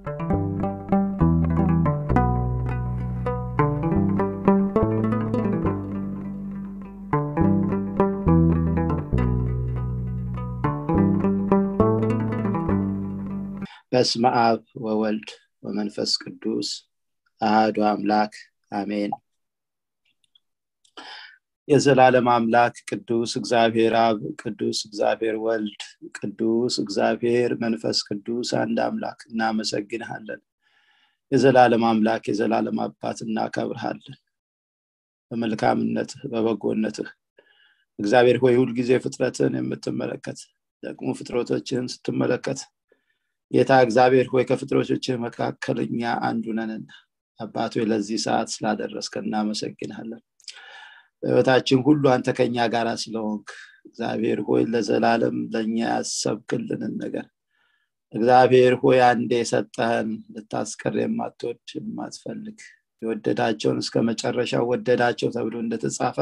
በስመ አብ ወወልድ ወመንፈስ ቅዱስ አህዱ አምላክ አሜን የዘላለም አምላክ ቅዱስ እግዚአብሔር አብ ቅዱስ እግዚአብሔር ወልድ ቅዱስ እግዚአብሔር መንፈስ ቅዱስ አንድ አምላክ እናመሰግንሃለን የዘላለም አምላክ የዘላለም አባት እናከብርሃለን በመልካምነትህ በበጎነትህ እግዚአብሔር ሆይ ሁልጊዜ ፍጥረትን የምትመለከት ደግሞ ፍጥረቶችን ስትመለከት ጌታ እግዚአብሔር ሆይ ከፍጥረቶችህ መካከለኛ አንዱ ነንና አባት ሆይ ለዚህ ሰዓት ስላደረስከ እናመሰግናለን በህይወታችን ሁሉ አንተ ከኛ ጋር ስለሆንክ እግዚአብሔር ሆይ ለዘላለም ለእኛ ያሰብክልንን ነገር እግዚአብሔር ሆይ አንዴ የሰጠህን ልታስቀር የማትወድ የማትፈልግ የወደዳቸውን እስከ መጨረሻው ወደዳቸው ተብሎ እንደተጻፈ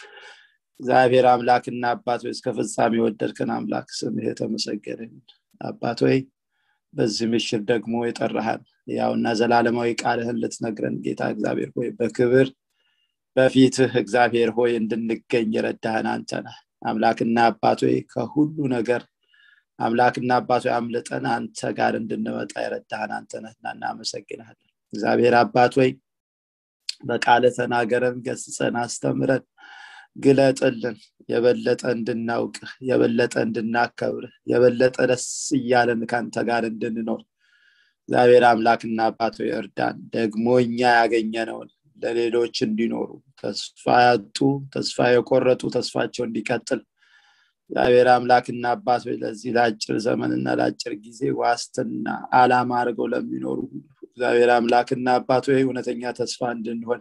እግዚአብሔር አምላክና አባት ወይ እስከ ፍጻሜ የወደድክን አምላክ ስምህ የተመሰገነ አባት ወይ በዚህ ምሽር ደግሞ የጠራሃን ያውና ዘላለማዊ ቃልህን ልትነግረን ጌታ እግዚአብሔር ሆይ በክብር በፊትህ እግዚአብሔር ሆይ እንድንገኝ የረዳህን አንተ ነህ አምላክና አባት ሆይ ከሁሉ ነገር አምላክና አባት ሆይ አምልጠን አንተ ጋር እንድንመጣ የረዳህን አንተ ነህና እናመሰግናለን እግዚአብሔር አባት ሆይ በቃለ ተናገረን ገስጸን አስተምረን ግለጥልን የበለጠ እንድናውቅህ የበለጠ እንድናከብርህ የበለጠ ደስ እያለን ከአንተ ጋር እንድንኖር እግዚአብሔር አምላክና አባቶ እርዳን ደግሞ እኛ ያገኘነውን ለሌሎች እንዲኖሩ ተስፋ ያጡ ተስፋ የቆረጡ ተስፋቸው እንዲቀጥል እግዚአብሔር አምላክና አባት ለዚህ ለአጭር ዘመንና ለአጭር ጊዜ ዋስትና አላማ አድርገው ለሚኖሩ እግዚአብሔር አምላክና አባቶ እውነተኛ ተስፋ እንድንሆን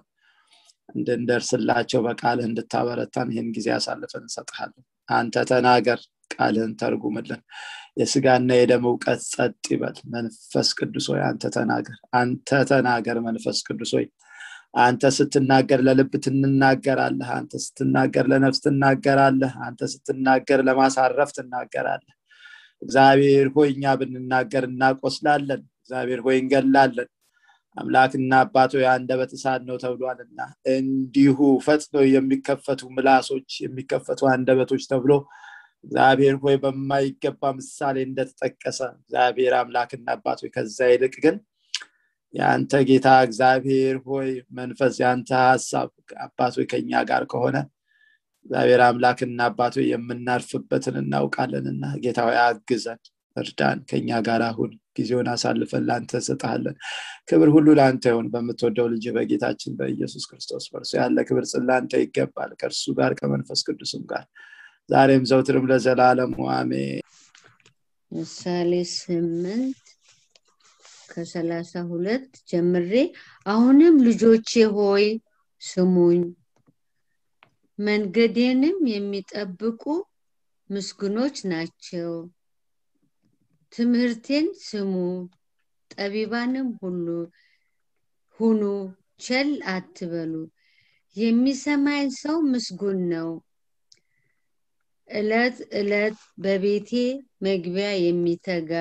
እንድንደርስላቸው በቃልህ እንድታበረታን ይህን ጊዜ አሳልፈን እንሰጥሃለን አንተ ተናገር ቃልህን ተርጉምልን የስጋና የደም እውቀት ጸጥ ይበል መንፈስ ቅዱስ ሆይ አንተ ተናገር አንተ ተናገር መንፈስ ቅዱስ ሆይ አንተ ስትናገር ለልብ ትናገራለህ አንተ ስትናገር ለነፍስ ትናገራለህ አንተ ስትናገር ለማሳረፍ ትናገራለህ እግዚአብሔር ሆይ እኛ ብንናገር እናቆስላለን እግዚአብሔር ሆይ እንገላለን አምላክና አባቶ የአንደበት እሳት ነው ተብሏልና እንዲሁ ፈጥነው የሚከፈቱ ምላሶች የሚከፈቱ አንደበቶች ተብሎ እግዚአብሔር ሆይ በማይገባ ምሳሌ እንደተጠቀሰ እግዚአብሔር አምላክና አባት ሆይ ከዛ ይልቅ ግን የአንተ ጌታ እግዚአብሔር ሆይ መንፈስ የአንተ ሀሳብ አባት ሆይ ከኛ ጋር ከሆነ እግዚአብሔር አምላክና አባት ሆይ የምናርፍበትን እናውቃለንና ጌታ ሆይ አግዘን እርዳን ከኛ ጋር አሁን ጊዜውን አሳልፈን ለአንተ ሰጠሃለን ክብር ሁሉ ለአንተ ይሆን በምትወደው ልጅ በጌታችን በኢየሱስ ክርስቶስ በእርሱ ያለ ክብር ጽላንተ ይገባል ከእርሱ ጋር ከመንፈስ ቅዱስም ጋር ዛሬም ዘውትርም ለዘላለሙ አሜን ምሳሌ ስምንት ከሰላሳ ሁለት ጀምሬ አሁንም ልጆቼ ሆይ ስሙኝ መንገዴንም የሚጠብቁ ምስጉኖች ናቸው ትምህርቴን ስሙ ጠቢባንም ሁሉ ሁኑ ቸል አትበሉ የሚሰማኝ ሰው ምስጉን ነው እለት እለት በቤቴ መግቢያ የሚተጋ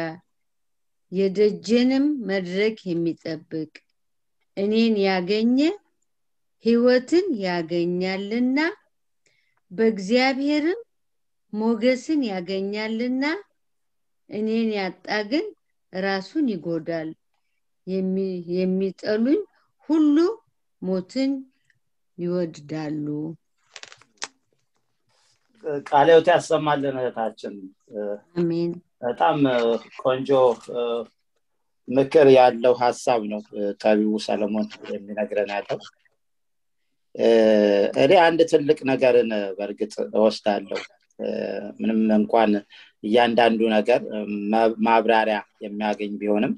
የደጀንም መድረክ የሚጠብቅ እኔን ያገኘ ህይወትን ያገኛልና በእግዚአብሔርም ሞገስን ያገኛልና እኔን ያጣ ግን ራሱን ይጎዳል የሚጠሉኝ ሁሉ ሞትን ይወድዳሉ ቃሌውት ያሰማልን እህታችን አሜን በጣም ቆንጆ ምክር ያለው ሀሳብ ነው ጠቢቡ ሰለሞን የሚነግረን ያለው እኔ አንድ ትልቅ ነገርን በእርግጥ እወስዳለሁ ምንም እንኳን እያንዳንዱ ነገር ማብራሪያ የሚያገኝ ቢሆንም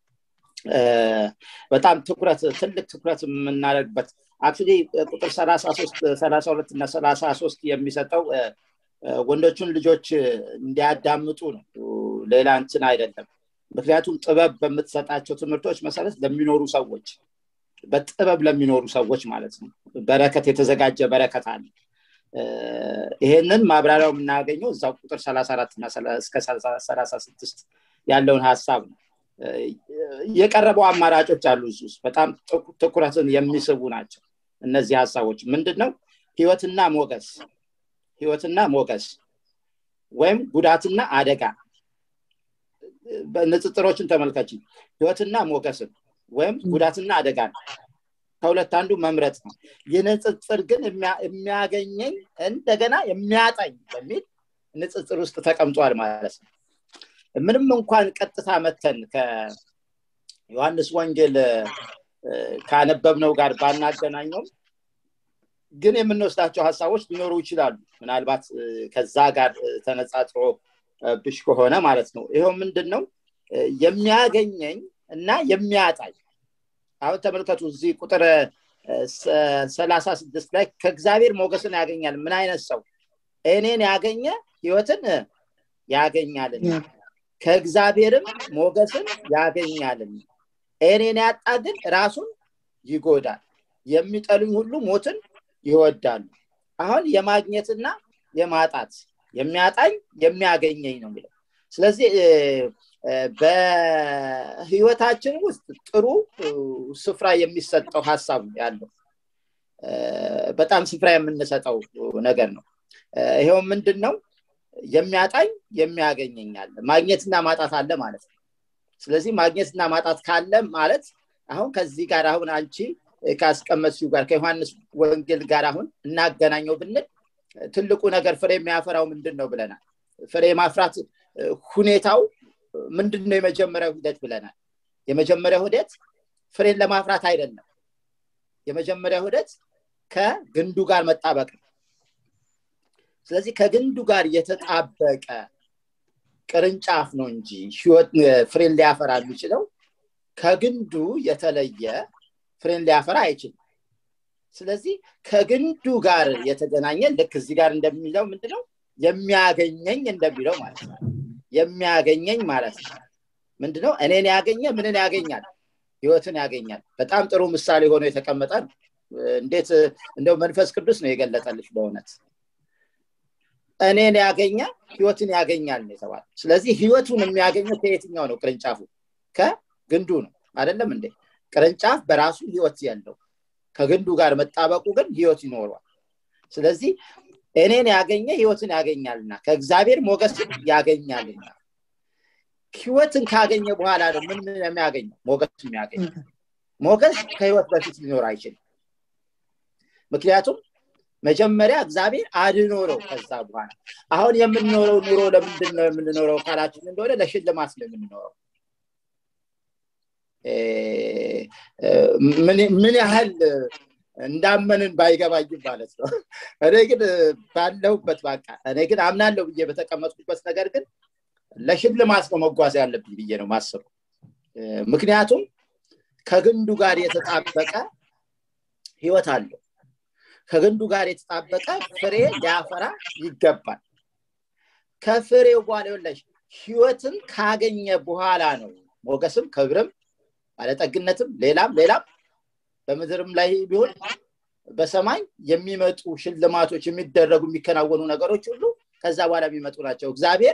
በጣም ትኩረት ትልቅ ትኩረት የምናደርግበት አክቹሊ ቁጥር ሰላሳ ሁለት እና ሰላሳ ሶስት የሚሰጠው ወንዶቹን ልጆች እንዲያዳምጡ ነው ሌላ እንትን አይደለም ምክንያቱም ጥበብ በምትሰጣቸው ትምህርቶች መሰረት ለሚኖሩ ሰዎች በጥበብ ለሚኖሩ ሰዎች ማለት ነው በረከት የተዘጋጀ በረከት አለ ይሄንን ማብራሪያው የምናገኘው እዛው ቁጥር 34 እና እስከ 36 ያለውን ሀሳብ ነው የቀረበው አማራጮች አሉ እዚህ ውስጥ በጣም ትኩረትን የሚስቡ ናቸው እነዚህ ሀሳቦች ምንድን ነው ህይወትና ሞገስ ህይወትና ሞገስ ወይም ጉዳትና አደጋ ንጽጽሮችን ተመልከች ህይወትና ሞገስን ወይም ጉዳትና አደጋ ከሁለት አንዱ መምረጥ ነው ይህ ንጽጽር ግን የሚያገኘኝ እንደገና የሚያጣኝ በሚል ንጽጽር ውስጥ ተቀምጧል ማለት ነው ምንም እንኳን ቀጥታ መተን ከዮሐንስ ወንጌል ካነበብነው ጋር ባናገናኘውም ግን የምንወስዳቸው ሀሳቦች ሊኖሩ ይችላሉ ምናልባት ከዛ ጋር ተነጻጽሮ ብሽ ከሆነ ማለት ነው ይኸው ምንድን ነው የሚያገኘኝ እና የሚያጣኝ አሁን ተመልከቱ እዚህ ቁጥር ሰላሳ ስድስት ላይ ከእግዚአብሔር ሞገስን ያገኛል ምን አይነት ሰው እኔን ያገኘ ህይወትን ያገኛልና ከእግዚአብሔርም ሞገስን ያገኛልና እኔን ያጣ ግን ራሱን ይጎዳል የሚጠሉኝ ሁሉ ሞትን ይወዳሉ አሁን የማግኘትና የማጣት የሚያጣኝ የሚያገኘኝ ነው የሚለው ስለዚህ በህይወታችን ውስጥ ጥሩ ስፍራ የሚሰጠው ሀሳብ ያለው በጣም ስፍራ የምንሰጠው ነገር ነው ይሄው ምንድን ነው የሚያጣኝ የሚያገኘኛል ማግኘትና ማጣት አለ ማለት ነው ስለዚህ ማግኘትና ማጣት ካለ ማለት አሁን ከዚህ ጋር አሁን አንቺ ካስቀመጥሲው ጋር ከዮሐንስ ወንጌል ጋር አሁን እናገናኘው ብንል ትልቁ ነገር ፍሬ የሚያፈራው ምንድን ነው ብለናል ፍሬ ማፍራት ሁኔታው ምንድን ነው የመጀመሪያው ሂደት ብለናል የመጀመሪያው ሂደት ፍሬን ለማፍራት አይደለም የመጀመሪያው ሂደት ከግንዱ ጋር መጣበቅ ነው ስለዚህ ከግንዱ ጋር የተጣበቀ ቅርንጫፍ ነው እንጂ ፍሬን ሊያፈራ የሚችለው ከግንዱ የተለየ ፍሬን ሊያፈራ አይችልም ስለዚህ ከግንዱ ጋር የተገናኘ ልክ እዚህ ጋር እንደሚለው ምንድነው የሚያገኘኝ እንደሚለው ማለት ነው የሚያገኘኝ ማለት ነው ምንድነው እኔን ያገኘ ምንን ያገኛል ህይወትን ያገኛል በጣም ጥሩ ምሳሌ ሆኖ የተቀመጠ ነው እንዴት እንደው መንፈስ ቅዱስ ነው የገለጠልሽ በእውነት እኔን ያገኘ ህይወትን ያገኛል ነው የተባለ ስለዚህ ህይወቱን የሚያገኘው ከየትኛው ነው ቅርንጫፉ ከግንዱ ነው አይደለም እንዴ ቅርንጫፍ በራሱ ህይወት ያለው ከግንዱ ጋር መጣበቁ ግን ህይወት ይኖረዋል ስለዚህ እኔን ያገኘ ህይወትን ያገኛልና ከእግዚአብሔር ሞገስ ያገኛልና ህይወትን ካገኘ በኋላ ነው ምን ምን የሚያገኘው ሞገስ የሚያገኝ ሞገስ ከህይወት በፊት ሊኖር አይችልም ምክንያቱም መጀመሪያ እግዚአብሔር አድኖ ነው ከዛ በኋላ አሁን የምንኖረው ኑሮ ለምንድን ነው የምንኖረው ካላችን እንደሆነ ለሽልማት ነው የምንኖረው ምን ያህል እንዳመንን ባይገባኝም ማለት ነው እኔ ግን ባለሁበት በቃ እኔ ግን አምናለሁ ብዬ በተቀመጥኩበት ነገር ግን ለሽልማት ነው መጓዝ ያለብኝ ብዬ ነው ማስበው ምክንያቱም ከግንዱ ጋር የተጣበቀ ህይወት አለው ከግንዱ ጋር የተጣበቀ ፍሬ ሊያፈራ ይገባል ከፍሬው በኋላ ይወለሽ ህይወትን ካገኘ በኋላ ነው ሞገስም ክብርም ባለጠግነትም ሌላም ሌላም በምድርም ላይ ቢሆን በሰማይ የሚመጡ ሽልማቶች የሚደረጉ የሚከናወኑ ነገሮች ሁሉ ከዛ በኋላ የሚመጡ ናቸው እግዚአብሔር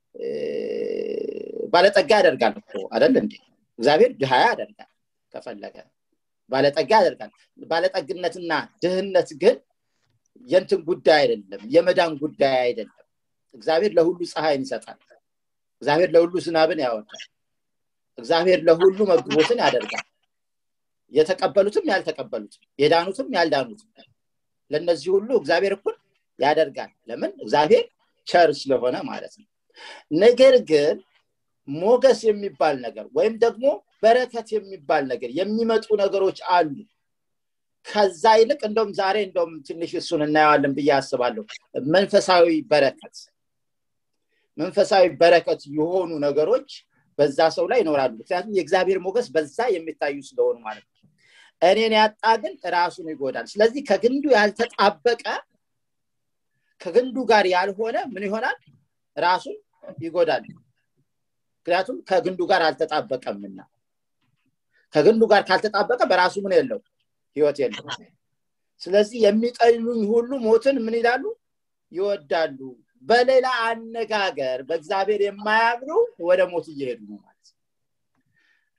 ባለጠጋ ያደርጋል እኮ አደል እንዴ እግዚአብሔር ድሃ ያደርጋል ከፈለገ ባለጠጋ ያደርጋል ባለጠግነትና ድህነት ግን የንትን ጉዳይ አይደለም የመዳን ጉዳይ አይደለም እግዚአብሔር ለሁሉ ፀሐይን ይሰጣል እግዚአብሔር ለሁሉ ዝናብን ያወጣል እግዚአብሔር ለሁሉ መግቦትን ያደርጋል የተቀበሉትም ያልተቀበሉትም የዳኑትም ያልዳኑትም ለእነዚህ ሁሉ እግዚአብሔር እኩል ያደርጋል ለምን እግዚአብሔር ቸር ስለሆነ ማለት ነው ነገር ግን ሞገስ የሚባል ነገር ወይም ደግሞ በረከት የሚባል ነገር የሚመጡ ነገሮች አሉ ከዛ ይልቅ እንደውም ዛሬ እንደውም ትንሽ እሱን እናየዋለን ብዬ አስባለሁ መንፈሳዊ በረከት መንፈሳዊ በረከት የሆኑ ነገሮች በዛ ሰው ላይ ይኖራሉ ምክንያቱም የእግዚአብሔር ሞገስ በዛ የሚታዩ ስለሆኑ ማለት ነው እኔን ያጣ ግን ራሱን ይጎዳል ስለዚህ ከግንዱ ያልተጣበቀ ከግንዱ ጋር ያልሆነ ምን ይሆናል ራሱን ይጎዳል ምክንያቱም ከግንዱ ጋር አልተጣበቀምና ከግንዱ ጋር ካልተጣበቀ በራሱ ምን የለው ህይወት የለው ስለዚህ የሚጠሉኝ ሁሉ ሞትን ምን ይላሉ ይወዳሉ በሌላ አነጋገር በእግዚአብሔር የማያምኑ ወደ ሞት እየሄዱ ነው ማለት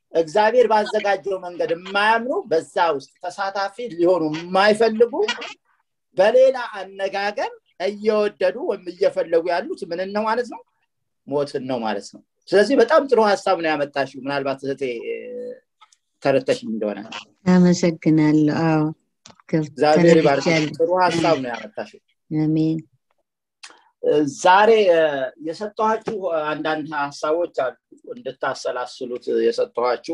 እግዚአብሔር ባዘጋጀው መንገድ የማያምኑ በዛ ውስጥ ተሳታፊ ሊሆኑ የማይፈልጉ በሌላ አነጋገር እየወደዱ ወይም እየፈለጉ ያሉት ምንን ነው ማለት ነው ሞትን ነው ማለት ነው ስለዚህ በጣም ጥሩ ሀሳብ ነው ያመጣሽው ምናልባት እህቴ ተረተሽ እንደሆነ አመሰግናለሁ አዎ እግዚአብሔር ይባርክ ጥሩ ሀሳብ ነው ያመጣሽው አሜን ዛሬ የሰጠኋችሁ አንዳንድ ሀሳቦች አሉ እንድታሰላስሉት የሰጠኋችሁ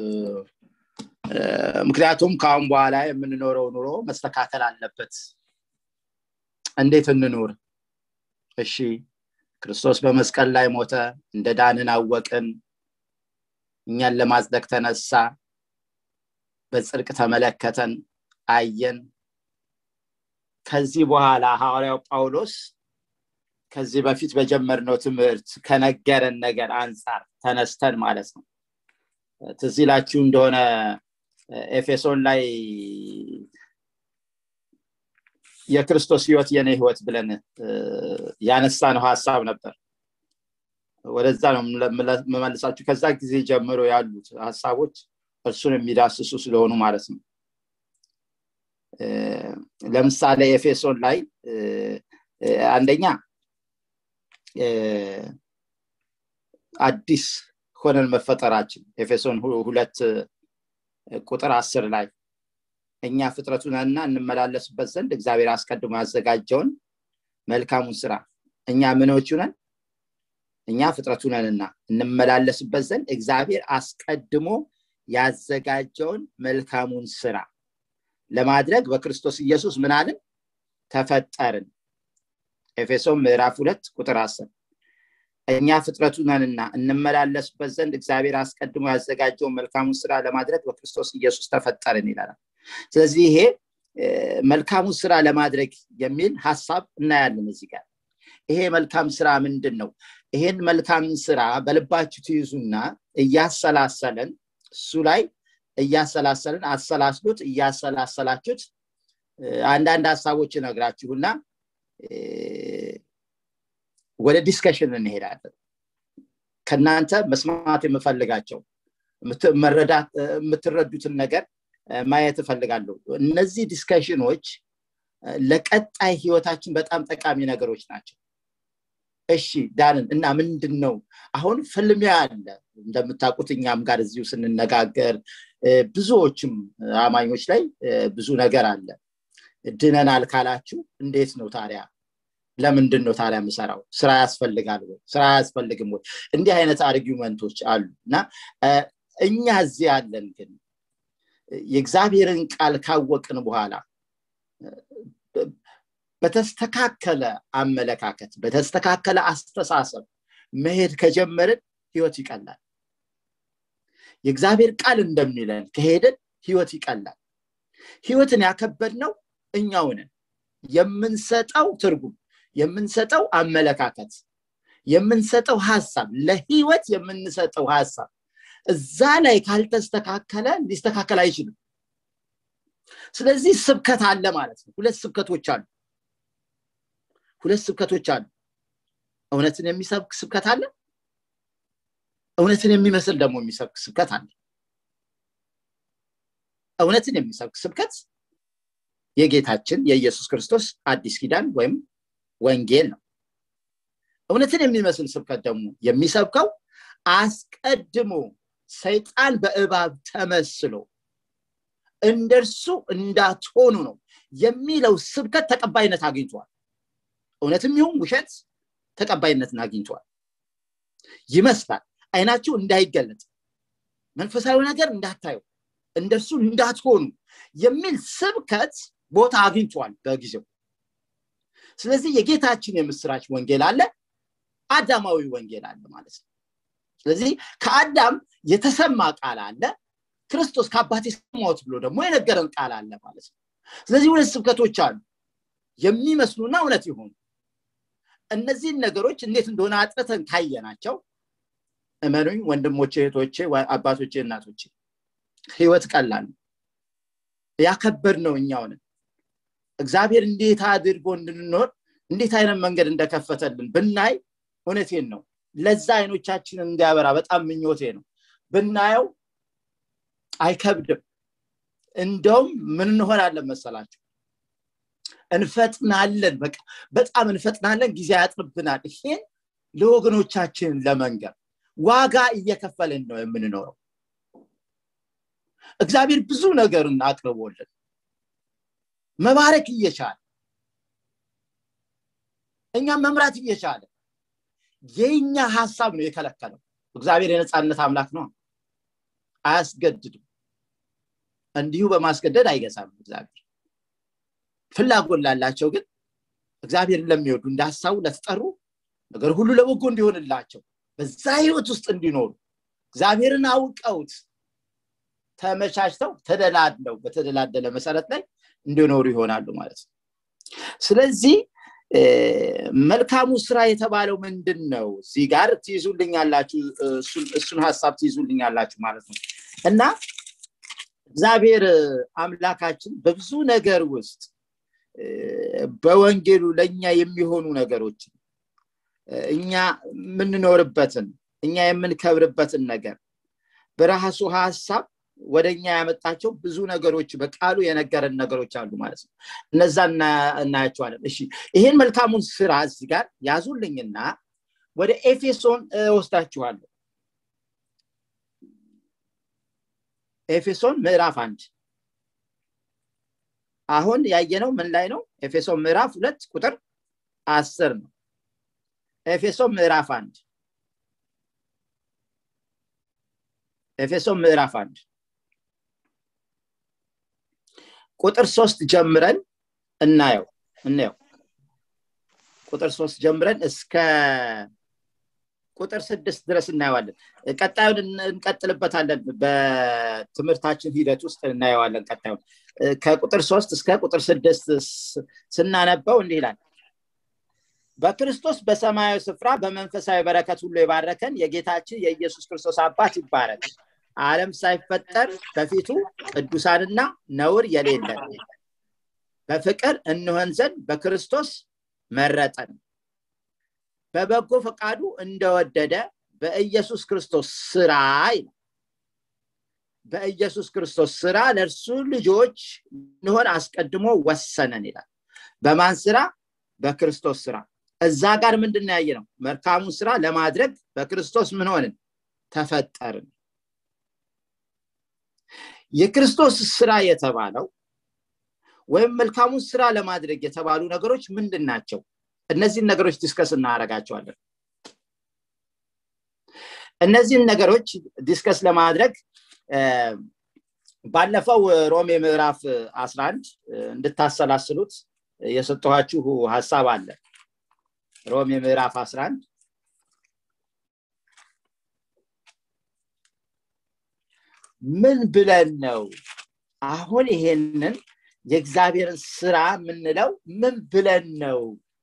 ምክንያቱም ከአሁን በኋላ የምንኖረው ኑሮ መስተካከል አለበት እንዴት እንኑር እሺ ክርስቶስ በመስቀል ላይ ሞተ እንደ ዳንን አወቅን እኛን ለማጽደቅ ተነሳ በጽድቅ ተመለከተን አየን ከዚህ በኋላ ሐዋርያው ጳውሎስ ከዚህ በፊት በጀመርነው ትምህርት ከነገረን ነገር አንጻር ተነስተን ማለት ነው ትዝ ይላችሁ እንደሆነ ኤፌሶን ላይ የክርስቶስ ህይወት የኔ ህይወት ብለን ያነሳ ነው ሀሳብ ነበር ወደዛ ነው መመልሳችሁ ከዛ ጊዜ ጀምሮ ያሉት ሀሳቦች እርሱን የሚዳስሱ ስለሆኑ ማለት ነው ለምሳሌ ኤፌሶን ላይ አንደኛ አዲስ ሆነን መፈጠራችን ኤፌሶን ሁለት ቁጥር አስር ላይ እኛ ፍጥረቱ ነንና እንመላለስበት ዘንድ እግዚአብሔር አስቀድሞ ያዘጋጀውን መልካሙን ስራ እኛ ምኖቹ ነን እኛ ፍጥረቱ ነንና እንመላለስበት ዘንድ እግዚአብሔር አስቀድሞ ያዘጋጀውን መልካሙን ስራ ለማድረግ በክርስቶስ ኢየሱስ ምናልን ተፈጠርን ኤፌሶን ምዕራፍ ሁለት ቁጥር አስር እኛ ፍጥረቱ ነንና እንመላለስበት ዘንድ እግዚአብሔር አስቀድሞ ያዘጋጀውን መልካሙን ስራ ለማድረግ በክርስቶስ ኢየሱስ ተፈጠርን ይላል ስለዚህ ይሄ መልካሙን ስራ ለማድረግ የሚል ሀሳብ እናያለን እዚህ ጋር ይሄ መልካም ስራ ምንድን ነው ይሄን መልካም ስራ በልባችሁ ትይዙና እያሰላሰለን እሱ ላይ እያሰላሰልን አሰላስሉት እያሰላሰላችሁት አንዳንድ ሀሳቦች ነግራችሁና ወደ ዲስከሽን እንሄዳለን ከእናንተ መስማት የምፈልጋቸው የምትረዱትን ነገር ማየት እፈልጋለሁ እነዚህ ዲስከሽኖች ለቀጣይ ህይወታችን በጣም ጠቃሚ ነገሮች ናቸው እሺ ዳንን እና ምንድን ነው አሁን ፍልሚያ አለ እንደምታውቁት እኛም ጋር እዚሁ ስንነጋገር ብዙዎችም አማኞች ላይ ብዙ ነገር አለ ድነናል ካላችሁ እንዴት ነው ታዲያ ለምንድን ነው ታዲያ የምሰራው ስራ ያስፈልጋል ወይ ስራ አያስፈልግም ወይ እንዲህ አይነት አርጊመንቶች አሉ እና እኛ እዚህ ያለን ግን የእግዚአብሔርን ቃል ካወቅን በኋላ በተስተካከለ አመለካከት በተስተካከለ አስተሳሰብ መሄድ ከጀመርን ህይወት ይቀላል የእግዚአብሔር ቃል እንደሚለን ከሄድን ህይወት ይቀላል ህይወትን ያከበድ ነው እኛውንን የምንሰጠው ትርጉም የምንሰጠው አመለካከት የምንሰጠው ሀሳብ ለህይወት የምንሰጠው ሀሳብ እዛ ላይ ካልተስተካከለ ሊስተካከል አይችልም ስለዚህ ስብከት አለ ማለት ነው ሁለት ስብከቶች አሉ ሁለት ስብከቶች አሉ እውነትን የሚሰብክ ስብከት አለ እውነትን የሚመስል ደግሞ የሚሰብክ ስብከት አለ እውነትን የሚሰብክ ስብከት የጌታችን የኢየሱስ ክርስቶስ አዲስ ኪዳን ወይም ወንጌል ነው እውነትን የሚመስል ስብከት ደግሞ የሚሰብከው አስቀድሞ ሰይጣን በእባብ ተመስሎ እንደርሱ እንዳትሆኑ ነው የሚለው ስብከት ተቀባይነት አግኝቷል እውነትም ይሁን ውሸት ተቀባይነትን አግኝቷል ይመስላል አይናችሁ እንዳይገለጥ መንፈሳዊ ነገር እንዳታዩ እንደርሱ እንዳትሆኑ የሚል ስብከት ቦታ አግኝቷል በጊዜው ስለዚህ የጌታችን የምስራች ወንጌል አለ አዳማዊ ወንጌል አለ ማለት ነው ስለዚህ ከአዳም የተሰማ ቃል አለ ክርስቶስ ከአባቴ ሰማሁት ብሎ ደግሞ የነገረን ቃል አለ ማለት ነው ስለዚህ ሁለት ስብከቶች አሉ የሚመስሉና እውነት ይሆኑ እነዚህን ነገሮች እንዴት እንደሆነ አጥረተን ካየናቸው እመኑኝ ወንድሞቼ እህቶቼ አባቶቼ እናቶቼ ህይወት ቀላል ነው ያከበድ ነው እኛውንን እግዚአብሔር እንዴት አድርጎ እንድንኖር እንዴት አይነት መንገድ እንደከፈተልን ብናይ እውነቴን ነው ለዛ አይኖቻችንን እንዲያበራ በጣም ምኞቴ ነው ብናየው አይከብድም እንደውም ምን እንሆናለን መሰላችሁ እንፈጥናለን በቃ በጣም እንፈጥናለን ጊዜ ያጥርብናል ይሄን ለወገኖቻችን ለመንገር ዋጋ እየከፈልን ነው የምንኖረው እግዚአብሔር ብዙ ነገርን አቅርቦልን መባረክ እየቻለ እኛም መምራት እየቻለ የኛ ሀሳብ ነው የከለከለው እግዚአብሔር የነፃነት አምላክ ነው አያስገድድም እንዲሁ በማስገደድ አይገዛም እግዚአብሔር ፍላጎት ላላቸው ግን እግዚአብሔርን ለሚወዱ እንደ ሀሳቡ ለተጠሩ ነገር ሁሉ ለበጎ እንዲሆንላቸው በዛ ህይወት ውስጥ እንዲኖሩ እግዚአብሔርን አውቀውት ተመቻችተው ተደላድለው በተደላደለ መሰረት ላይ እንዲኖሩ ይሆናሉ ማለት ነው ስለዚህ መልካሙ ስራ የተባለው ምንድን ነው እዚህ ጋር ትይዙልኛላችሁ እሱን ሀሳብ ትይዙልኛላችሁ ማለት ነው እና እግዚአብሔር አምላካችን በብዙ ነገር ውስጥ በወንጌሉ ለእኛ የሚሆኑ ነገሮችን እኛ የምንኖርበትን እኛ የምንከብርበትን ነገር በራሱ ሀሳብ ወደ እኛ ያመጣቸው ብዙ ነገሮች በቃሉ የነገረን ነገሮች አሉ ማለት ነው እነዛ እናያቸዋለን እሺ ይህን መልካሙን ስራ እዚህ ጋር ያዙልኝና ወደ ኤፌሶን ወስዳችኋለሁ ኤፌሶን ምዕራፍ አንድ አሁን ያየነው ምን ላይ ነው ኤፌሶን ምዕራፍ ሁለት ቁጥር አስር ነው ኤፌሶን ምዕራፍ አንድ ኤፌሶን ምዕራፍ አንድ ቁጥር ሶስት ጀምረን እናየው እናየው ቁጥር ሶስት ጀምረን እስከ ቁጥር ስድስት ድረስ እናየዋለን ቀጣዩን እንቀጥልበታለን በትምህርታችን ሂደት ውስጥ እናየዋለን ቀጣዩን ከቁጥር ሶስት እስከ ቁጥር ስድስት ስናነበው እንዲህ ይላል በክርስቶስ በሰማያዊ ስፍራ በመንፈሳዊ በረከት ሁሉ የባረከን የጌታችን የኢየሱስ ክርስቶስ አባት ይባረክ አለም ሳይፈጠር በፊቱ ቅዱሳንና ነውር የሌለን በፍቅር እንሆን ዘንድ በክርስቶስ መረጠን በበጎ ፈቃዱ እንደወደደ በኢየሱስ ክርስቶስ ስራ ይላል በኢየሱስ ክርስቶስ ስራ ለእርሱ ልጆች እንሆን አስቀድሞ ወሰነን ይላል በማን ስራ በክርስቶስ ስራ እዛ ጋር ምንድን ያየ ነው መልካሙን ስራ ለማድረግ በክርስቶስ ምን ሆንን ተፈጠርን የክርስቶስ ስራ የተባለው ወይም መልካሙን ስራ ለማድረግ የተባሉ ነገሮች ምንድን ናቸው እነዚህን ነገሮች ዲስከስ እናደረጋቸዋለን እነዚህን ነገሮች ዲስከስ ለማድረግ ባለፈው ሮሜ ምዕራፍ 11 እንድታሰላስሉት የሰጠኋችሁ ሀሳብ አለ ሮሜ ምዕራፍ 11 ምን ብለን ነው አሁን ይሄንን የእግዚአብሔርን ስራ የምንለው ምን ብለን ነው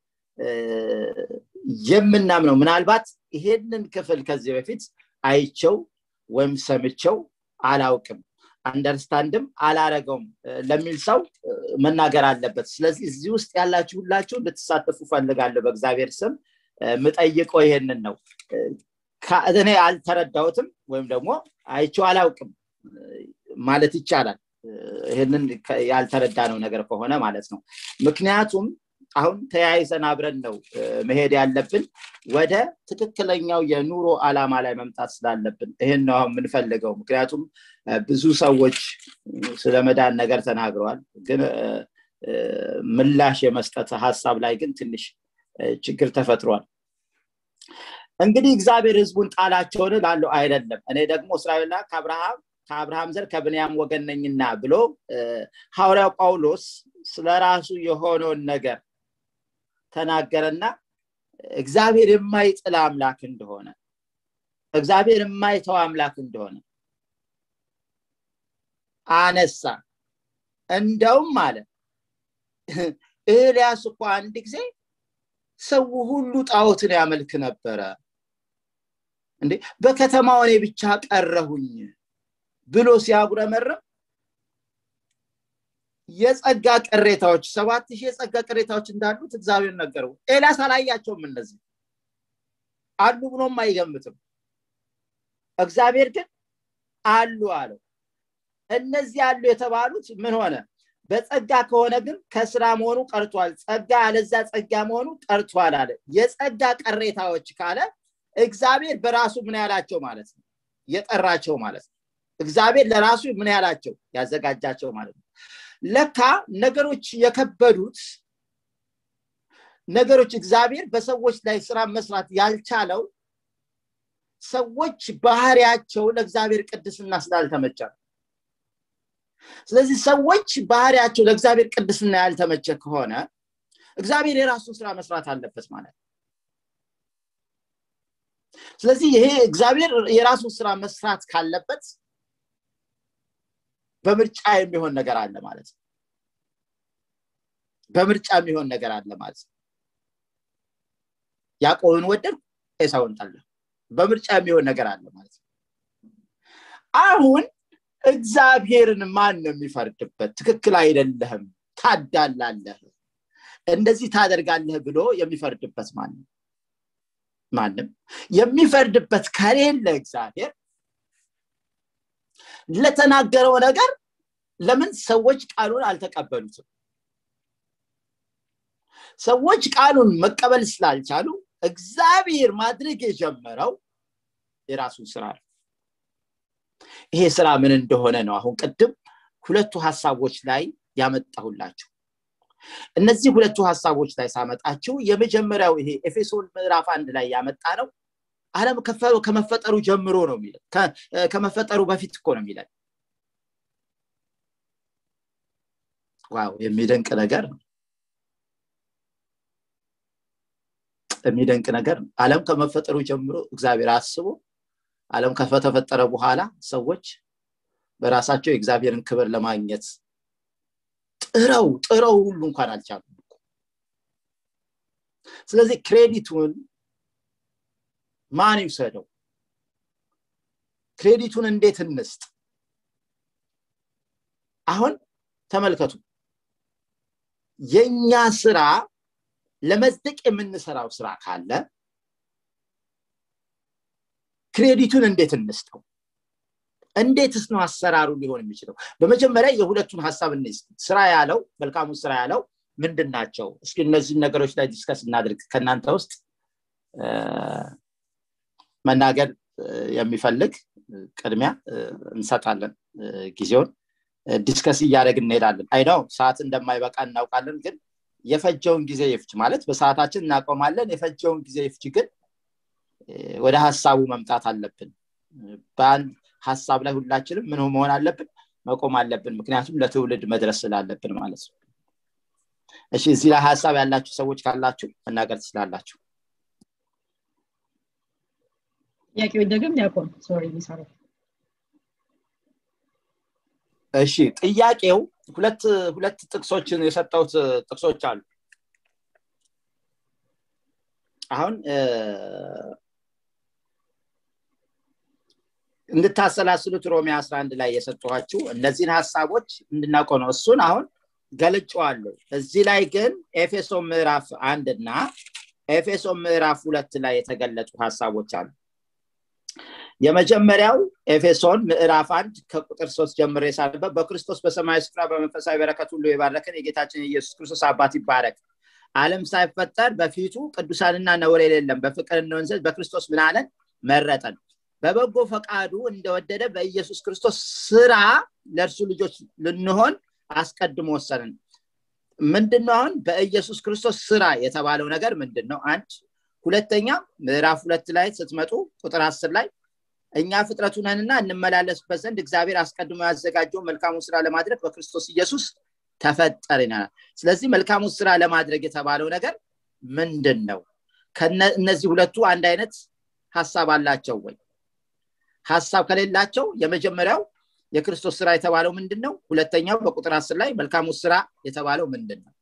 የምናምነው ምናልባት ይሄንን ክፍል ከዚህ በፊት አይቸው ወይም ሰምቸው አላውቅም አንደርስታንድም አላረገውም ለሚል ሰው መናገር አለበት ስለዚህ እዚህ ውስጥ ያላችሁ ሁላችሁ እንድትሳተፉ ፈልጋለሁ በእግዚአብሔር ስም ምጠይቀው ይሄንን ነው እኔ አልተረዳሁትም ወይም ደግሞ አይቸው አላውቅም ማለት ይቻላል ይህንን ያልተረዳ ነው ነገር ከሆነ ማለት ነው ምክንያቱም አሁን ተያይዘን አብረን ነው መሄድ ያለብን ወደ ትክክለኛው የኑሮ አላማ ላይ መምጣት ስላለብን ይህን ነው የምንፈልገው ምክንያቱም ብዙ ሰዎች ስለ መዳን ነገር ተናግረዋል ግን ምላሽ የመስጠት ሀሳብ ላይ ግን ትንሽ ችግር ተፈጥሯል እንግዲህ እግዚአብሔር ህዝቡን ጣላቸውን ላለው አይደለም እኔ ደግሞ እስራኤልና ከአብርሃም ከአብርሃም ዘር ከብንያም ወገን ነኝና ብሎ ሐዋርያው ጳውሎስ ስለ ራሱ የሆነውን ነገር ተናገረና እግዚአብሔር የማይጥል አምላክ እንደሆነ እግዚአብሔር የማይተው አምላክ እንደሆነ አነሳ እንደውም አለ ኤልያስ እኮ አንድ ጊዜ ሰው ሁሉ ጣዖትን ያመልክ ነበረ እንዴ በከተማው እኔ ብቻ ቀረሁኝ ብሎ ሲያጉረመርም የጸጋ ቅሬታዎች ሰባት ሺህ የጸጋ ቅሬታዎች እንዳሉት እግዚአብሔር ነገረው ኤልያስ አላያቸውም እነዚህ አሉ ብሎም አይገምትም እግዚአብሔር ግን አሉ አለው እነዚህ ያሉ የተባሉት ምን ሆነ በጸጋ ከሆነ ግን ከስራ መሆኑ ቀርቷል ጸጋ ያለዛ ጸጋ መሆኑ ቀርቷል አለ የጸጋ ቀሬታዎች ካለ እግዚአብሔር በራሱ ምን ያላቸው ማለት ነው የጠራቸው ማለት ነው እግዚአብሔር ለራሱ ምን ያላቸው ያዘጋጃቸው ማለት ነው ለካ ነገሮች የከበዱት ነገሮች እግዚአብሔር በሰዎች ላይ ስራ መስራት ያልቻለው ሰዎች ባህሪያቸው ለእግዚአብሔር ቅድስና ስላልተመቸ ነው ስለዚህ ሰዎች ባህሪያቸው ለእግዚአብሔር ቅድስና ያልተመቸ ከሆነ እግዚአብሔር የራሱን ስራ መስራት አለበት ማለት ነው ስለዚህ ይሄ እግዚአብሔር የራሱን ስራ መስራት ካለበት በምርጫ የሚሆን ነገር አለ ማለት ነው በምርጫ የሚሆን ነገር አለ ማለት ነው ያዕቆብን ወደድ ኤሳውን ጠላ በምርጫ የሚሆን ነገር አለ ማለት ነው አሁን እግዚአብሔርን ማን ነው የሚፈርድበት ትክክል አይደለህም ታዳላለህ እንደዚህ ታደርጋለህ ብሎ የሚፈርድበት ማንም ማንም የሚፈርድበት ከሌለ እግዚአብሔር ለተናገረው ነገር ለምን ሰዎች ቃሉን አልተቀበሉትም ሰዎች ቃሉን መቀበል ስላልቻሉ እግዚአብሔር ማድረግ የጀመረው የራሱን ስራ ነው ይሄ ስራ ምን እንደሆነ ነው አሁን ቅድም ሁለቱ ሀሳቦች ላይ ያመጣሁላችሁ እነዚህ ሁለቱ ሀሳቦች ላይ ሳመጣችሁ የመጀመሪያው ይሄ ኤፌሶን ምዕራፍ አንድ ላይ ያመጣ ነው አለም ከመፈጠሩ ጀምሮ ነው የሚለን ከመፈጠሩ በፊት እኮ ነው የሚለን ዋው የሚደንቅ ነገር ነው የሚደንቅ ነገር ነው አለም ከመፈጠሩ ጀምሮ እግዚአብሔር አስቦ አለም ከተፈጠረ በኋላ ሰዎች በራሳቸው የእግዚአብሔርን ክብር ለማግኘት ጥረው ጥረው ሁሉ እንኳን አልቻሉም ስለዚህ ክሬዲቱን ማን ይውሰደው ክሬዲቱን እንዴት እንስጥ አሁን ተመልከቱ የኛ ስራ ለመጽደቅ የምንሰራው ስራ ካለ ክሬዲቱን እንዴት እንስጠው እንዴትስ ነው አሰራሩ ሊሆን የሚችለው በመጀመሪያ የሁለቱን ሀሳብ እንስ ስራ ያለው መልካሙን ስራ ያለው ምንድን ናቸው እስኪ እነዚህን ነገሮች ላይ ዲስከስ እናድርግ ከእናንተ ውስጥ መናገር የሚፈልግ ቅድሚያ እንሰጣለን ጊዜውን ዲስከስ እያደረግ እንሄዳለን አይ ነው ሰዓት እንደማይበቃ እናውቃለን ግን የፈጀውን ጊዜ ይፍች ማለት በሰዓታችን እናቆማለን የፈጀውን ጊዜ ይፍች ግን ወደ ሀሳቡ መምጣት አለብን በአንድ ሀሳብ ላይ ሁላችንም ምን መሆን አለብን መቆም አለብን ምክንያቱም ለትውልድ መድረስ ስላለብን ማለት ነው እሺ እዚህ ላይ ሀሳብ ያላችሁ ሰዎች ካላችሁ መናገር ትችላላችሁ ጥያቄው ደግም ዲያቆን ሶሪ ሚሰሩ እሺ ጥያቄው ሁለት ሁለት ጥቅሶችን የሰጠውት ጥቅሶች አሉ አሁን እንድታሰላስሉት ሮሜ 11 ላይ የሰጠኋችሁ እነዚህን ሀሳቦች እንድናውቀው ነው እሱን አሁን ገልጨዋለሁ እዚህ ላይ ግን ኤፌሶ ምዕራፍ አንድ እና ኤፌሶ ምዕራፍ ሁለት ላይ የተገለጡ ሀሳቦች አሉ የመጀመሪያው ኤፌሶን ምዕራፍ አንድ ከቁጥር ሶስት ጀምሮ የሳለበት በክርስቶስ በሰማያዊ ስፍራ በመንፈሳዊ በረከት ሁሉ የባረከን የጌታችን የኢየሱስ ክርስቶስ አባት ይባረክ አለም ሳይፈጠር በፊቱ ቅዱሳንና ነውር የሌለም በፍቅር እንሆን ዘንድ በክርስቶስ ምን አለን መረጠን በበጎ ፈቃዱ እንደወደደ በኢየሱስ ክርስቶስ ስራ ለእርሱ ልጆች ልንሆን አስቀድሞ ወሰንን ምንድነው አሁን በኢየሱስ ክርስቶስ ስራ የተባለው ነገር ምንድን ነው አንድ ሁለተኛ ምዕራፍ ሁለት ላይ ስትመጡ ቁጥር አስር ላይ እኛ ፍጥረቱ ነንና እንመላለስበት ዘንድ እግዚአብሔር አስቀድሞ ያዘጋጀው መልካሙን ስራ ለማድረግ በክርስቶስ ኢየሱስ ተፈጠር ይናል ስለዚህ መልካሙን ስራ ለማድረግ የተባለው ነገር ምንድን ነው እነዚህ ሁለቱ አንድ አይነት ሀሳብ አላቸው ወይ ሀሳብ ከሌላቸው የመጀመሪያው የክርስቶስ ስራ የተባለው ምንድን ነው ሁለተኛው በቁጥር አስር ላይ መልካሙ ስራ የተባለው ምንድን ነው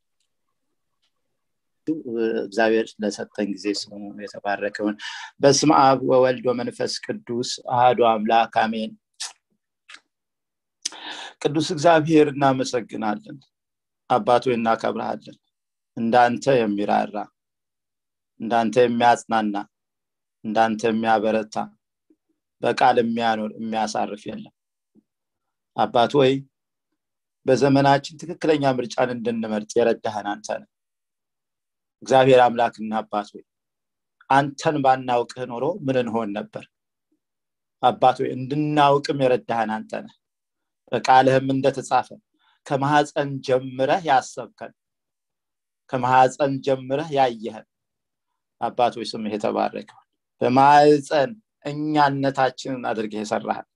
እግዚአብሔር ለሰጠን ጊዜ ስሙ የተባረከውን በስም አብ ወወልድ ወመንፈስ ቅዱስ አህዱ አምላክ አሜን ቅዱስ እግዚአብሔር እናመሰግናለን አባቶ እናከብረሃለን እንዳንተ የሚራራ እንዳንተ የሚያጽናና እንዳንተ የሚያበረታ በቃል የሚያኖር የሚያሳርፍ የለም አባት ወይ በዘመናችን ትክክለኛ ምርጫን እንድንመርጥ የረዳህን አንተ ነህ እግዚአብሔር አምላክና አባት ወይ አንተን ባናውቅህ ኖሮ ምን እንሆን ነበር አባት ወይ እንድናውቅም የረዳህን አንተ ነህ በቃልህም እንደተጻፈ ከማሐፀን ጀምረህ ያሰብከን ከማሐፀን ጀምረህ ያየህን አባት ወይ ስምህ የተባረከውን በማህፀን እኛነታችንን አድርገህ የሰራህን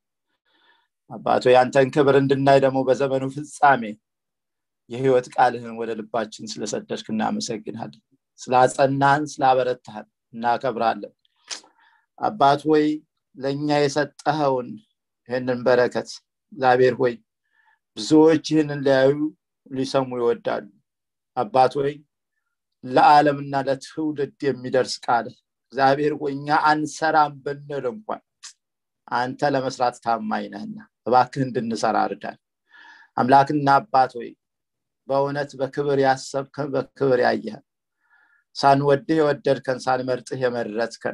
አባቶ ያንተን ክብር እንድናይ ደግሞ በዘመኑ ፍጻሜ የህይወት ቃልህን ወደ ልባችን ስለሰደድክ እናመሰግናለን ስላጸናህን ስላበረታህን እናከብራለን አባት ወይ ለእኛ የሰጠኸውን ይህንን በረከት እግዚአብሔር ሆይ ብዙዎች ይህንን ሊያዩ ሊሰሙ ይወዳሉ አባት ወይ ለዓለምና ለትውልድ የሚደርስ ቃል እግዚአብሔር ሆይ እኛ አንሰራም ብንል እንኳን አንተ ለመስራት ታማኝ ነህና እባክህ እንድንሰራ እርዳን አምላክና አባት ሆይ በእውነት በክብር ያሰብከን በክብር ያየህን ሳንወድህ የወደድከን ሳንመርጥህ የመረጥከን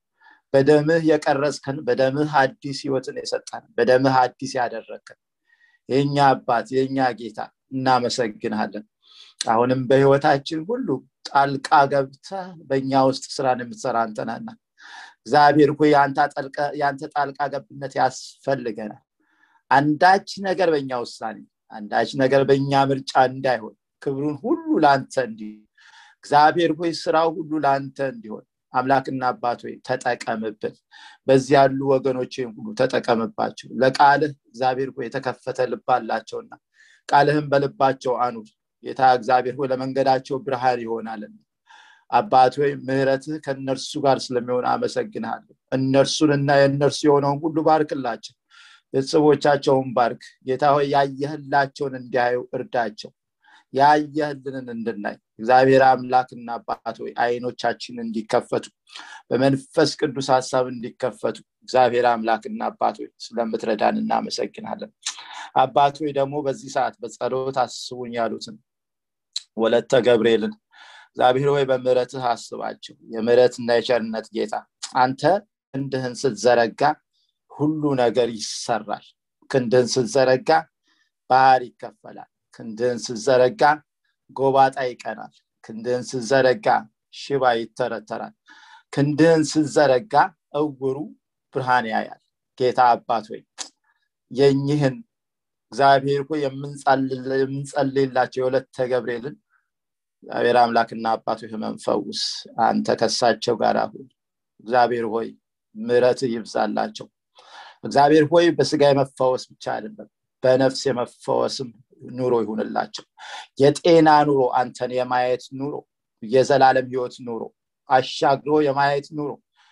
በደምህ የቀረጽከን በደምህ አዲስ ህይወትን የሰጠን በደምህ አዲስ ያደረግከን የኛ አባት የኛ ጌታ እናመሰግንሃለን አሁንም በህይወታችን ሁሉ ጣልቃ ገብተ በእኛ ውስጥ ስራን የምትሰራ አንተናና እግዚአብሔር ሆይ የአንተ ጣልቃ ገብነት ያስፈልገናል አንዳች ነገር በእኛ ውሳኔ አንዳች ነገር በእኛ ምርጫ እንዳይሆን ክብሩን ሁሉ ለአንተ እንዲሆን እግዚአብሔር ሆይ ስራው ሁሉ ለአንተ እንዲሆን አምላክና አባት ሆይ ተጠቀምብን በዚህ ያሉ ወገኖችን ሁሉ ተጠቀምባቸው ለቃልህ እግዚአብሔር ሆይ የተከፈተ ልብ አላቸውና ቃልህን በልባቸው አኑር ጌታ እግዚአብሔር ሆይ ለመንገዳቸው ብርሃን ይሆናልና አባት ወይ ምህረትህ ከእነርሱ ጋር ስለሚሆን አመሰግንሃለሁ እነርሱንና የእነርሱ የሆነውን ሁሉ ባርክላቸው ቤተሰቦቻቸውን ባርክ ጌታ ሆይ ያየህላቸውን እንዲያዩ እርዳቸው ያየህልንን እንድናይ እግዚአብሔር አምላክና አባት ሆይ አይኖቻችን እንዲከፈቱ በመንፈስ ቅዱስ ሀሳብ እንዲከፈቱ እግዚአብሔር አምላክና አባት ሆይ ስለምትረዳን እናመሰግናለን አባት ሆይ ደግሞ በዚህ ሰዓት በጸሎት አስቡኝ ያሉትን ወለተ ገብርኤልን እግዚአብሔር ሆይ በምረትህ አስባቸው የምረትና የቸርነት ጌታ አንተ ክንድህን ስትዘረጋ ሁሉ ነገር ይሰራል ክንድህን ስትዘረጋ ባህር ይከፈላል ክንድህን ስትዘረጋ ጎባጣ ይቀናል ክንድህን ስትዘረጋ ሽባ ይተረተራል ክንድህን ስትዘረጋ እውሩ ብርሃን ያያል ጌታ አባት ሆይ የኝህን እግዚአብሔር ሆይ የምንጸልላቸው የሁለተ ገብርኤልን እግዚአብሔር አምላክና አባቱ ህመም ፈውስ አንተ ከሳቸው ጋር አሁን እግዚአብሔር ሆይ ምረት ይብዛላቸው እግዚአብሔር ሆይ በስጋ የመፈወስ ብቻ አይደለም በነፍስ የመፈወስም ኑሮ ይሁንላቸው የጤና ኑሮ አንተን የማየት ኑሮ የዘላለም ህይወት ኑሮ አሻግሮ የማየት ኑሮ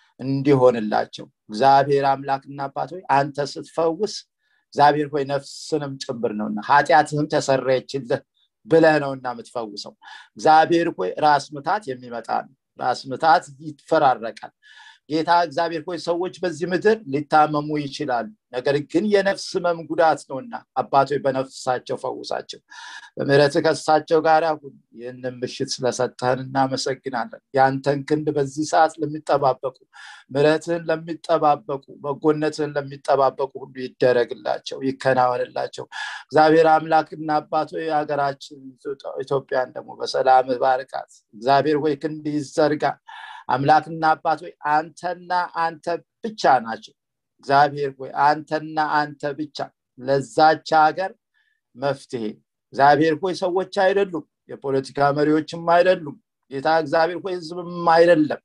እንዲሆንላቸው እግዚአብሔር አምላክና አባት ሆይ አንተ ስትፈውስ እግዚአብሔር ሆይ ነፍስንም ጭምር ነውና ኃጢአትህም ተሰረየችልህ ብለህ ነውና የምትፈውሰው እግዚአብሔር ሆይ ራስ ምታት የሚመጣ ነው ራስ ምታት ይፈራረቃል ጌታ እግዚአብሔር ሆይ ሰዎች በዚህ ምድር ሊታመሙ ይችላሉ ነገር ግን የነፍስ ህመም ጉዳት ነውና አባቶች በነፍሳቸው ፈውሳቸው በምረት ከሳቸው ጋር አሁን ይህንን ምሽት ስለሰጠህን እናመሰግናለን የአንተን ክንድ በዚህ ሰዓት ለሚጠባበቁ ምረትህን ለሚጠባበቁ በጎነትህን ለሚጠባበቁ ሁሉ ይደረግላቸው ይከናወንላቸው እግዚአብሔር አምላክና አባቶ የሀገራችን ኢትዮጵያን ደግሞ በሰላም ባርካት እግዚአብሔር ሆይ ክንድ ይዘርጋ አምላክና አባት ሆይ አንተና አንተ ብቻ ናቸው እግዚአብሔር ሆይ አንተና አንተ ብቻ ለዛች ሀገር መፍትሄ እግዚአብሔር ሆይ ሰዎች አይደሉም የፖለቲካ መሪዎችም አይደሉም ጌታ እግዚአብሔር ሆይ ህዝብም አይደለም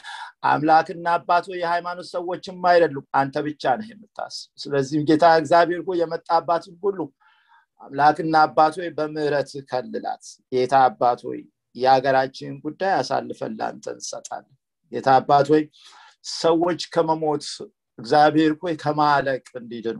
አምላክና አባት ሆይ የሃይማኖት ሰዎችም አይደሉም አንተ ብቻ ነህ የምታስብ ስለዚህም ጌታ እግዚአብሔር ሆይ የመጣባትን ሁሉ አምላክና አባት ሆይ በምህረት ከልላት ጌታ አባት ሆይ የሀገራችን ጉዳይ አሳልፈን ለአንተ እንሰጣለን ጌታ አባት ሆይ ሰዎች ከመሞት እግዚአብሔር ሆይ ከማለቅ እንዲድኑ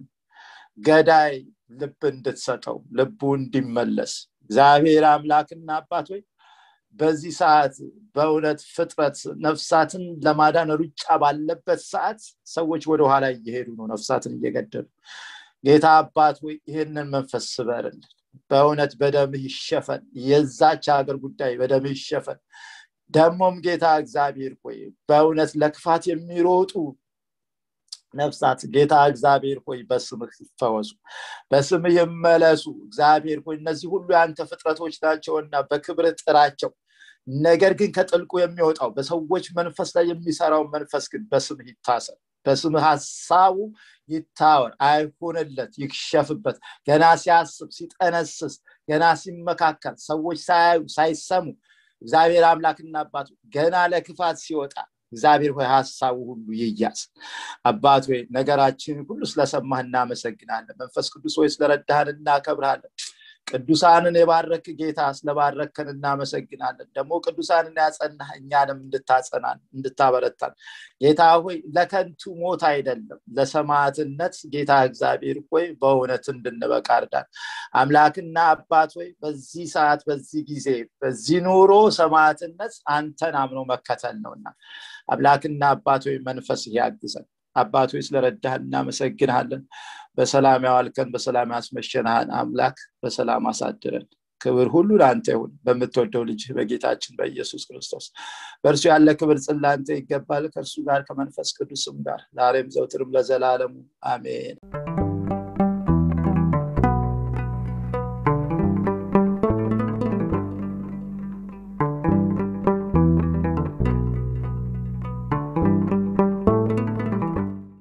ገዳይ ልብ እንድትሰጠው ልቡ እንዲመለስ እግዚአብሔር አምላክና አባት ሆይ በዚህ ሰዓት በእውነት ፍጥረት ነፍሳትን ለማዳን ሩጫ ባለበት ሰዓት ሰዎች ወደ ኋላ እየሄዱ ነው ነፍሳትን እየገደሉ ጌታ አባት ሆይ ይህንን መንፈስ ስበርልን በእውነት በደምህ ይሸፈን የዛች ሀገር ጉዳይ በደምህ ይሸፈን ደግሞም ጌታ እግዚአብሔር ሆይ በእውነት ለክፋት የሚሮጡ ነፍሳት ጌታ እግዚአብሔር ሆይ በስምህ ይፈወሱ በስምህ ይመለሱ እግዚአብሔር ሆይ እነዚህ ሁሉ የአንተ ፍጥረቶች ናቸውና በክብር ጥራቸው ነገር ግን ከጥልቁ የሚወጣው በሰዎች መንፈስ ላይ የሚሰራው መንፈስ ግን በስምህ ይታሰር በስምህ ሀሳቡ ይታወር አይሁንለት ይክሸፍበት ገና ሲያስብ ሲጠነስስ ገና ሲመካከል ሰዎች ሳያዩ ሳይሰሙ እግዚአብሔር አምላክና አባቱ ገና ለክፋት ሲወጣ እግዚአብሔር ሆይ ሀሳቡ ሁሉ ይያዝ አባት ሆይ ነገራችን ሁሉ ስለሰማህ እናመሰግናለን መንፈስ ቅዱስ ሆይ ስለረዳህን እናከብርሃለን ቅዱሳንን የባረክ ጌታ ስለባረከን እናመሰግናለን ደግሞ ቅዱሳንን ያጸናህ እኛንም እንድታጸናን እንድታበረታን ጌታ ሆይ ለከንቱ ሞት አይደለም ለሰማዕትነት ጌታ እግዚአብሔር ሆይ በእውነት እንድንበቃ እርዳን አምላክና አባት ሆይ በዚህ ሰዓት በዚህ ጊዜ በዚህ ኑሮ ሰማዕትነት አንተን አምኖ መከተል ነውና አምላክና አባት ሆይ መንፈስ ያግዘን አባት ሆይ ስለረዳህን እናመሰግንሃለን በሰላም ያዋልከን በሰላም ያስመሸንሃን አምላክ በሰላም አሳድረን ክብር ሁሉ ለአንተ ይሁን በምትወደው ልጅ በጌታችን በኢየሱስ ክርስቶስ በእርሱ ያለ ክብር ጽላንተ ይገባል ከእርሱ ጋር ከመንፈስ ቅዱስም ጋር ዛሬም ዘውትርም ለዘላለሙ አሜን